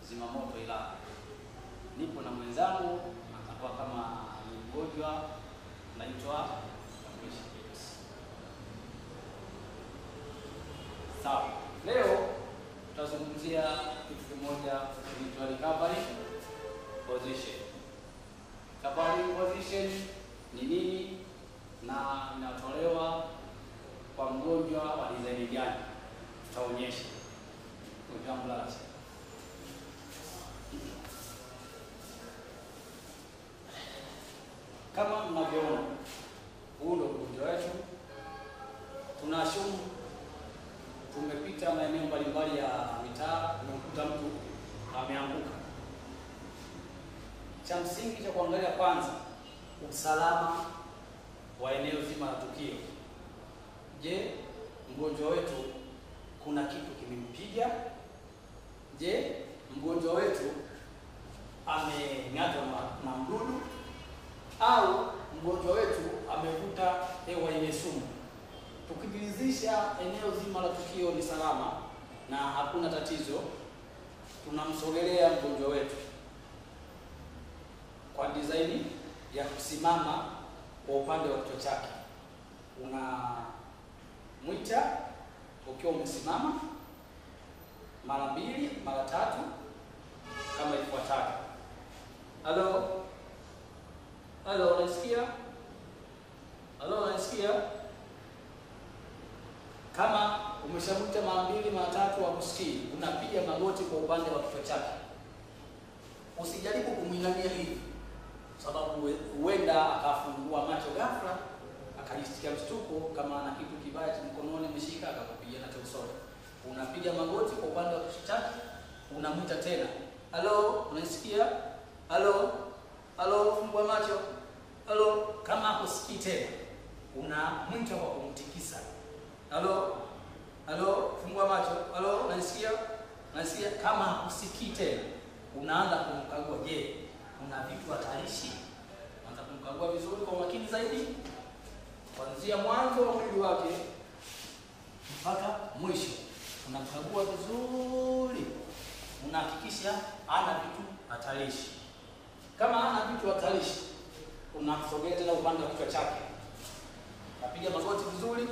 zimamoto Ilala. Nipo na mwenzangu atakuwa kama ni mgonjwa, naitwa Kamwishi James. Sawa, leo tutazungumzia kitu kimoja kinaitwa recovery position. Recovery position ni nini na inatolewa kwa mgonjwa wa design gani? Tutaonyesha mgonjwa wangu lala chini. Kama mnavyoona, huu ndio mgonjwa wetu. Tunashumu tumepita maeneo mbalimbali ya mitaa, tumemkuta mtu ameanguka. Cha msingi cha kuangalia kwanza, usalama wa eneo zima la tukio. Je, mgonjwa wetu kuna kitu kimempiga? Je, mgonjwa wetu amengatwa na, na mdudu au mgonjwa wetu amevuta hewa yenye sumu? Tukijiridhisha eneo zima la tukio ni salama na hakuna tatizo, tunamsogelea mgonjwa wetu kwa design ya kusimama kwa upande wa kichwa chake. Unamwita ukiwa umesimama mara mbili mara tatu kama ifuatavyo. Halo, halo, unasikia? Halo, unasikia? Kama umeshamwita mara mbili mara tatu hakusikii, unapiga magoti kwa upande wa kichwa chake. Usijaribu kumwinamia hivi, sababu huenda akafungua macho ghafla akajisikia mshtuko, kama ana kitu kibaya cha mkononi ameshika akakupiga nacho usoni. Unapiga magoti kwa upande wa kichwa chake, unamwita tena, halo, unasikia? Halo, halo, fungua macho, halo. Kama hakusikii tena, unamwita kwa kumtikisa Halo, halo, fungua macho. Halo, unanisikia? Unanisikia? Kama hakusikii tena, unaanza kumkagua. Je, kuna vitu hatarishi? Anza kumkagua vizuri kwa umakini zaidi, kuanzia mwanzo wa mwili wake mpaka mwisho. Unamkagua vizuri, unahakikisha ana vitu hatarishi. Kama ana vitu hatarishi, unamsogea tena upande wa kichwa chake, napiga magoti vizuri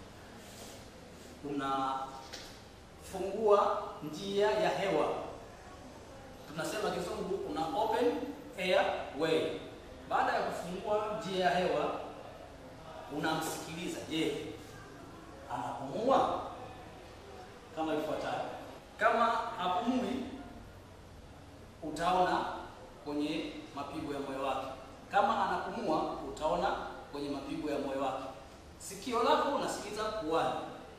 unafungua njia ya hewa, tunasema kizungu, una open air way. Baada ya kufungua njia ya hewa, unamsikiliza. Je, anapumua? Kama ifuatavyo. Kama hapumui, utaona kwenye mapigo ya moyo wake. Kama anapumua, utaona kwenye mapigo ya moyo wake. Sikio lako unasikiliza puani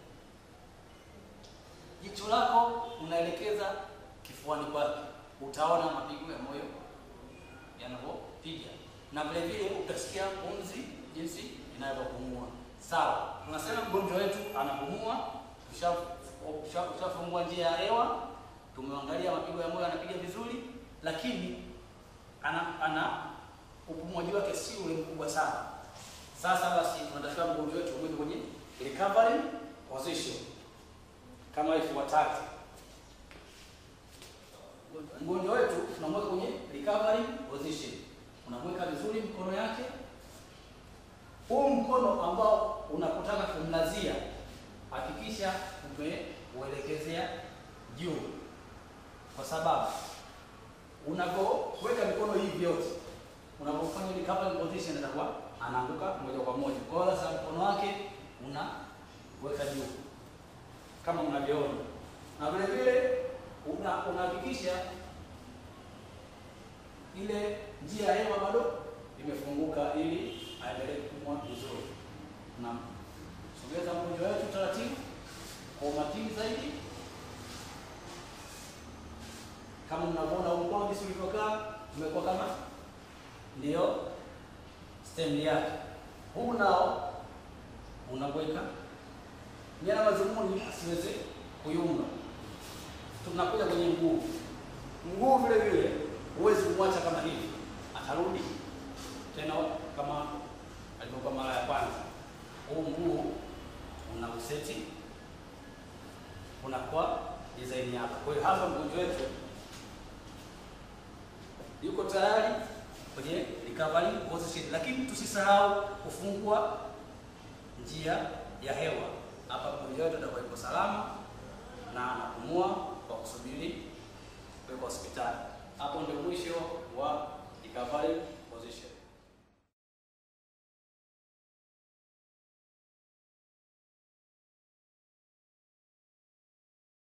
jicho lako unaelekeza kifuani kwake, utaona mapigo ya moyo yanavyopiga, na vile vile utasikia pumzi jinsi inavyopumua. Sawa, tunasema mgonjwa wetu anapumua, ushafungua njia ya hewa, tumeangalia mapigo ya moyo anapiga vizuri, lakini ana, ana upumuaji wake si ule mkubwa sana. Sasa basi, tunatakiwa mgonjwa wetu umweke kwenye recovery position kama ifuatavyo. Mgonjwa wetu tunamweka kwenye recovery position, unamweka vizuri mkono yake. Huu mkono ambao unapotaka kumlazia, hakikisha umeuelekezea juu, kwa sababu unapoweka mikono hivi yote, unapofanya recovery position, atakuwa anaanguka moja kwa moja. Kwa hiyo sasa mkono wake unaweka juu kama mnavyoona, na vile vile unahakikisha ile njia ya hewa bado imefunguka ili aendelee kupumua vizuri. Tunamsogeza mgonjwa wetu taratibu kwa umakini zaidi, kama mnavyoona mkono jinsi ulivyokaa, umekuwa kama ndio stem yake. Huu nao unaweka nia na madhumuni asiweze kuyumba. Tunakuja kwenye mguu. Mguu vile vile huwezi kumwacha kama hivi, atarudi tena kama alivyokuwa mara ya kwanza. Huu mguu una useti unakuwa design yako. Kwa hiyo hapa mgonjwa wetu yuko tayari kwenye recovery position, lakini tusisahau kufungua njia ya hewa. Hapa mgonjwa wetu atakuwa yuko salama na anapumua kwa kusubiri kuwekwa hospitali. Hapo ndio mwisho wa recovery